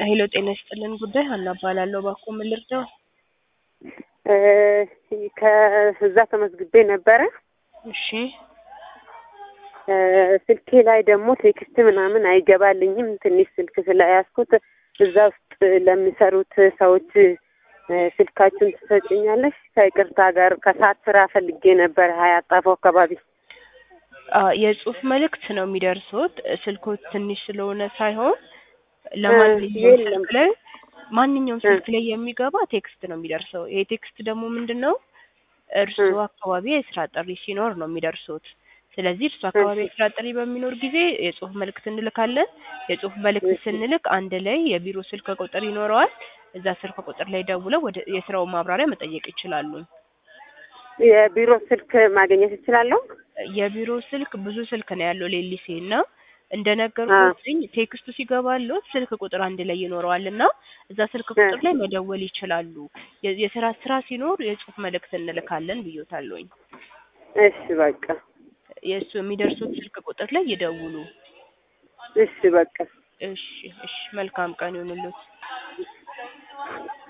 ሄሎ ጤና ይስጥልን ጉዳይ ሀና እባላለሁ። እባክዎ ምን ልርዳው? ከዛ ተመዝግቤ ነበረ። እሺ እ ስልኬ ላይ ደግሞ ቴክስት ምናምን አይገባልኝም። ትንሽ ስልክ ስለያዝኩት እዛ ውስጥ ለሚሰሩት ሰዎች እ ስልካችሁን ትሰጭኛለሽ? ከይቅርታ ጋር ከሰዓት ስራ ፈልጌ ነበረ ሀያት ጣፎ አካባቢ። አ የጽሁፍ መልእክት ነው የሚደርሱት። ስልኮት ትንሽ ስለሆነ ሳይሆን ለማንኛውም የለም። ስልክ ላይ ማንኛውም ስልክ ላይ የሚገባ ቴክስት ነው የሚደርሰው። ይሄ ቴክስት ደግሞ ምንድን ነው እርስዎ አካባቢ የስራ ጥሪ ሲኖር ነው የሚደርሱት። ስለዚህ እርሱ አካባቢ የስራ ጥሪ በሚኖር ጊዜ የጽሁፍ መልእክት እንልካለን። የጽሁፍ መልእክት ስንልክ አንድ ላይ የቢሮ ስልክ ቁጥር ይኖረዋል። እዛ ስልክ ቁጥር ላይ ደውለው ወደ የስራውን ማብራሪያ መጠየቅ ይችላሉ። የቢሮ ስልክ ማግኘት እችላለሁ? የቢሮ ስልክ ብዙ ስልክ ነው ያለው ሌሊሴ እና እንደነገርኩትኝ ቴክስቱ ሲገባልዎት ስልክ ቁጥር አንድ ላይ ይኖረዋል እና እዛ ስልክ ቁጥር ላይ መደወል ይችላሉ። የ- የስራ ስራ ሲኖር የጽሁፍ መልእክት እንልካለን ብዮታለሁኝ። እሺ በቃ የእሱ የሚደርሱት ስልክ ቁጥር ላይ ይደውሉ። እሺ በቃ እሺ እሺ፣ መልካም ቀን ይሁንልዎት።